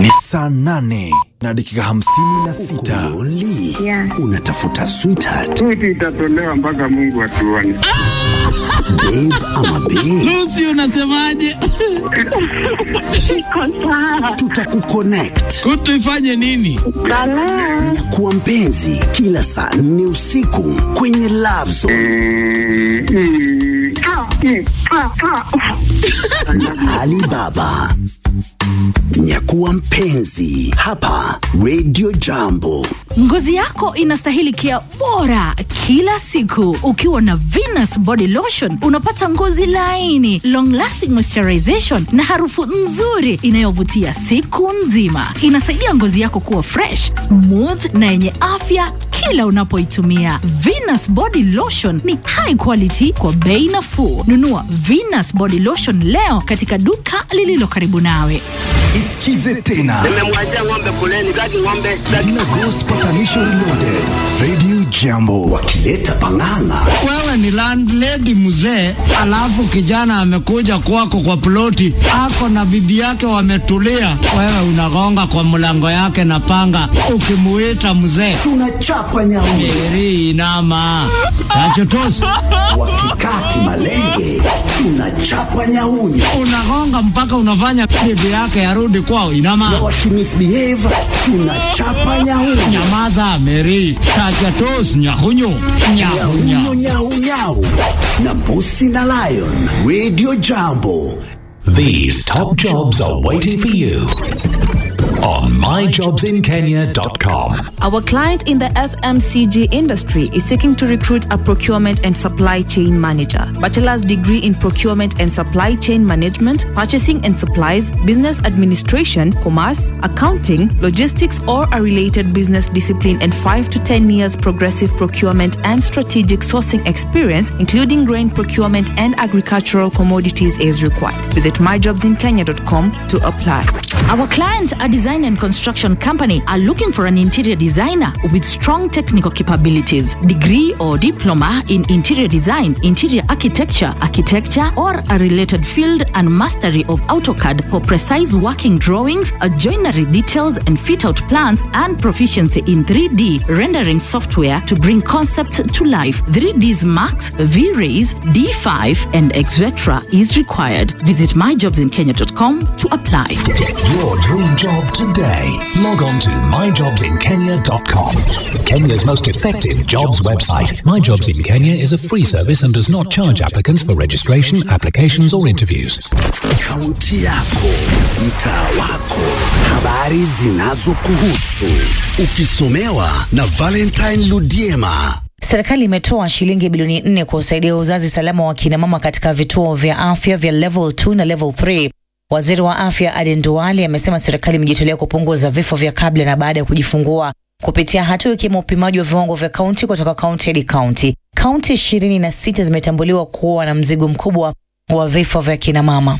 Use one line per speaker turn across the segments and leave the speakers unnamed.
Ni saa nane na dakika hamsini na sita.
Lonely?
Yeah.
Unatafuta sweetheart,
Switi itatolewa mpaka Mungu atuone.
babe ama babe?
Lucy unasemaje?
Iko sawa.
Tutakuconnect
Kutu ifanye nini?
Balaa.
na kuwa mpenzi kila saa nne usiku kwenye Love Zone
Mm, mm.
Ah, mm, ah, ah.
na Alibaba. Nyakuwa mpenzi hapa Radio Jambo.
Ngozi yako inastahili kia bora kila siku. Ukiwa na Venus Body Lotion unapata ngozi laini, long lasting moisturization na harufu nzuri inayovutia siku nzima. Inasaidia ngozi yako kuwa fresh, smooth na yenye afya kila unapoitumia. Venus Body Lotion ni high quality kwa bei nafuu. Nunua Venus Body Lotion leo katika duka lililo karibu nawe.
Isikize tena
Nimemwachia ng'ombe kuleni, kati ng'ombe
Dina Ghost Patanisho Reloaded. Radio Jambo.
Wakileta pang'ang'a
Wewe ni landlady mzee, alafu kijana amekuja kwako kwa ploti, ako na bibi yake wametulia, wewe unagonga kwa mlango yake na panga, ukimuita mzee
tunachapa nyauni,
eri inama tachotosi,
wakikaa kimalenge tunachapa nyauni,
unagonga mpaka unafanya bibi yake arudi kwao.
na
Inama,
wakimisbehave tunachapa nyauni.
nyamaza Meri, tachotosi, nyahunyu nyahunya
Nyau nyau nyau na mbusi na lion. Radio Jambo.
These top jobs are waiting for you on myjobsinkenya.com.
Our client in the FMCG industry is seeking to recruit a procurement and supply chain manager. Bachelor's degree in procurement and supply chain management, purchasing and supplies, business administration, commerce, accounting, logistics, or a related business discipline, and 5 to 10 years progressive procurement and strategic sourcing experience, including grain procurement and agricultural commodities, is required. Visit myjobsinkenya.com to apply.
Our client, a design and construction company, are looking for an interior designer with strong technical capabilities, degree or diploma in interior design, interior architecture, architecture, or a related field, and mastery of AutoCAD for precise working drawings, uh, joinery details, and fit out plans, and proficiency in 3D rendering software to bring concept to life. 3Ds Max, V-Rays, D5, and etc. is required. Visit myjobsinkenya.com to apply.
Get your dream job today. Log on to myjobsinkenya.com. Kenya's most effective jobs website. My Jobs in Kenya is a free service and does not charge applicants for registration, applications, or interviews.
Kaunti yako, mtaa wako, habari zinazokuhusu, ukisomewa na Valentine Ludiema.
Serikali imetoa shilingi bilioni nne kusaidia uzazi salama wa kina mama katika vituo vya afya vya level 2 na level 3. Waziri wa afya Aden Duale amesema serikali imejitolea kupunguza vifo vya kabla na baada ya kujifungua kupitia hatua ikiwemo upimaji wa viwango vya kaunti kutoka kaunti hadi kaunti. Kaunti ishirini na sita zimetambuliwa kuwa na mzigo mkubwa wa vifo vya kina mama.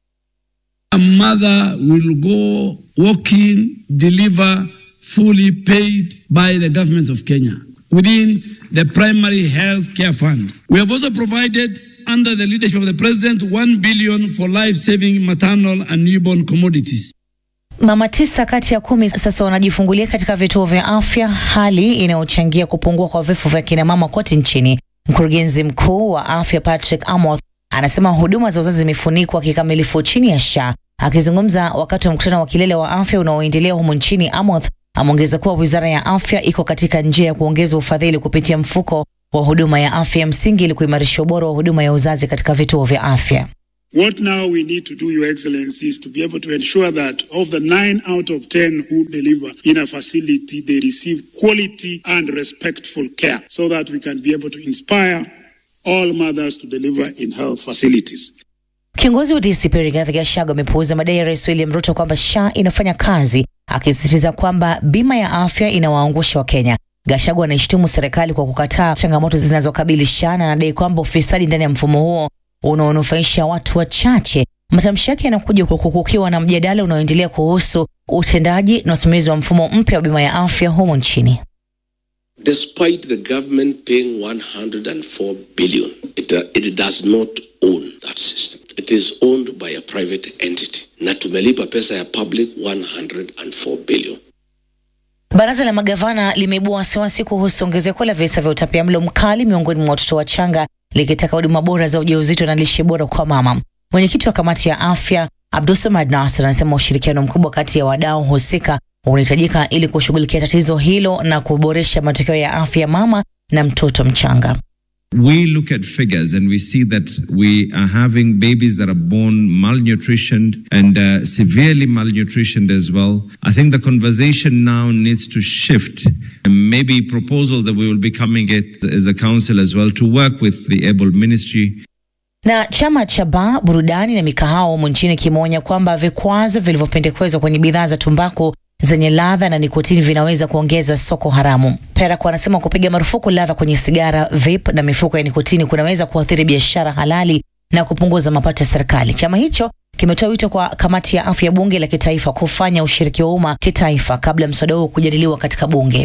A mother will go walk in, deliver fully paid by the government of Kenya within the primary health care fund. We have also provided under the leadership of the president 1 billion for life-saving maternal and newborn commodities.
Mama tisa kati ya kumi sasa wanajifungulia katika vituo vya afya, hali inayochangia kupungua kwa vifo vya kina mama kote nchini. Mkurugenzi mkuu wa afya Patrick Amoth anasema huduma za uzazi zimefunikwa kikamilifu chini ya SHA. Akizungumza wakati wa mkutano wa kilele wa afya unaoendelea humu nchini, Amoth ameongeza kuwa wizara ya afya iko katika njia ya kuongeza ufadhili kupitia mfuko wa huduma ya afya ya msingi ili kuimarisha ubora wa huduma ya uzazi katika vituo vya afya.
What now we need to do, Your Excellency, is to be able to ensure that of the nine out of ten who deliver in a facility, they receive quality and respectful care so that we can be able to inspire all mothers to deliver in health facilities.
Kiongozi wa DCP Rigathi Gachagua amepuuza madai ya Rais William Ruto kwamba SHA inafanya kazi, akisisitiza kwamba bima ya afya inawaangusha Wakenya. Gachagua anaishtumu serikali kwa kukataa changamoto zinazokabili SHA na anadai kwamba ufisadi ndani ya mfumo huo unaonufaisha watu wachache. Matamshi yake yanakuja huku kukiwa na mjadala unaoendelea kuhusu utendaji na usimamizi wa mfumo mpya wa bima ya afya humo nchini.
Despite the government paying 104 billion, it, uh, it does not own that system. it is owned by a private entity na tumelipa pesa ya public 104 billion.
Baraza la magavana limeibua wasiwasi kuhusu ongezeko la visa vya utapiamlo mkali miongoni mwa watoto wachanga likitaka huduma bora za ujauzito na lishe bora kwa mama. Mwenyekiti wa kamati ya afya Abdulsamad Nasir anasema ushirikiano mkubwa kati ya wadau husika unahitajika ili kushughulikia tatizo hilo na kuboresha matokeo ya afya ya mama na mtoto mchanga.
We look at figures and we see that we are having babies that are born malnutritioned and uh, severely malnutritioned as well. I think the conversation now needs to shift and maybe proposal that we will be coming it as a council as well to work with the able ministry
Na chama cha baa, burudani na mikahawa humu nchini kimeonya kwamba vikwazo vilivyopendekezwa kwenye bidhaa za tumbaku zenye ladha na nikotini vinaweza kuongeza soko haramu. Perak wanasema kupiga marufuku ladha kwenye sigara, vape na mifuko ya nikotini kunaweza kuathiri biashara halali na kupunguza mapato ya serikali. Chama hicho kimetoa wito kwa kamati ya afya ya bunge la kitaifa kufanya ushiriki wa umma kitaifa kabla mswada huo kujadiliwa katika bunge.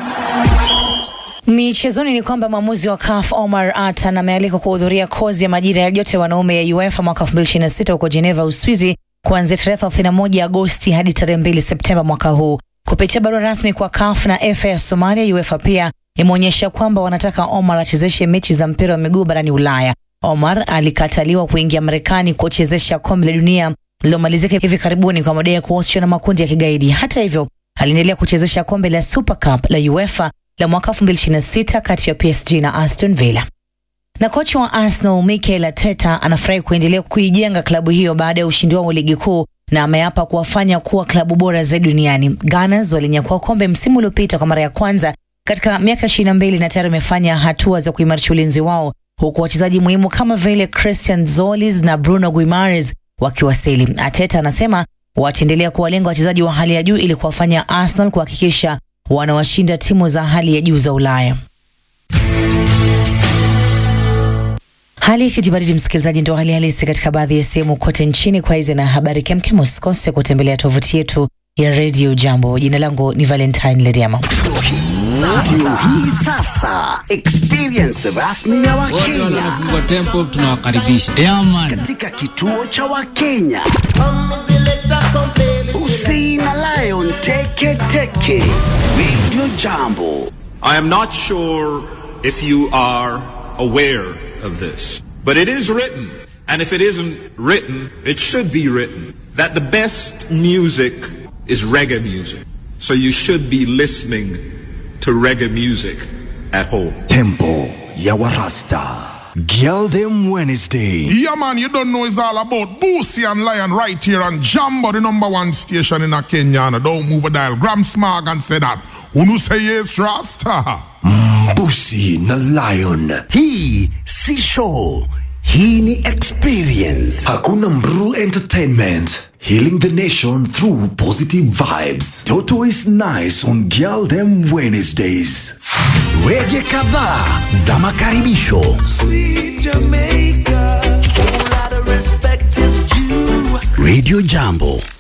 Michezoni ni kwamba mwamuzi wa CAF Omar Atan amealikwa kuhudhuria kozi ya majira ya joto ya wanaume ya UEFA mwaka 2026 huko Geneva, Uswizi kuanzia tarehe 31 Agosti hadi tarehe 2 Septemba mwaka huu. Kupitia barua rasmi kwa CAF na FA ya Somalia, UEFA pia imeonyesha kwamba wanataka Omar achezeshe mechi za mpira wa miguu barani Ulaya. Omar alikataliwa kuingia Marekani kuchezesha kombe la dunia lililomalizika hivi karibuni kwa madai ya kuhusishwa na makundi ya kigaidi. Hata hivyo, aliendelea kuchezesha kombe la Super Cup la UEFA la mwaka 2026 kati ya PSG na Aston Villa. Na kocha wa Arsenal Mikel Arteta anafurahi kuendelea kuijenga klabu hiyo baada ya ushindi wao wa ligi kuu na ameapa kuwafanya kuwa klabu bora zaidi duniani. Gunners walinyakua kombe msimu uliopita kwa mara ya kwanza katika miaka 22 na tayari wamefanya hatua za kuimarisha ulinzi wao huku wachezaji muhimu kama vile Christian Zolis na Bruno Guimaraes wakiwasili. Arteta anasema wataendelea kuwalenga wachezaji wa hali ya juu ili kuwafanya Arsenal kuhakikisha wanawashinda timu za hali ya juu za Ulaya. Hali ya kijibaridi, msikilizaji, ndio hali halisi katika baadhi ya sehemu kote nchini. Kwa hizi na habari kemkem, usikose kutembelea tovuti yetu ya Radio Jambo. Jina langu ni Valentine Lediama.
Ndio hii sasa experience rasmi ya Wakenya
tempo tunawakaribisha
katika kituo cha Wakenya. Usi na Lion Teke Teke Radio Jambo.
I am not sure if you are aware of this, but it is written, and if it isn't written, it should be written, that the best music is reggae music. So you should be listening to reggae music at home.
Tempo ya Warasta. Gildem Wednesday.
Yeah, man, you don't know it's all about Boosie and Lion right here on Jambo, the number one station in a Kenya. And don't move a dial. Gram Smog and say that. Unu say yes, Rasta.
Busi na Lion. Hii si show. Hii ni experience.
Hakuna Mru Entertainment. Healing the nation through positive vibes. Toto is nice on Gildem Wednesdays.
Wege kadhaa za makaribisho. Radio Jambo.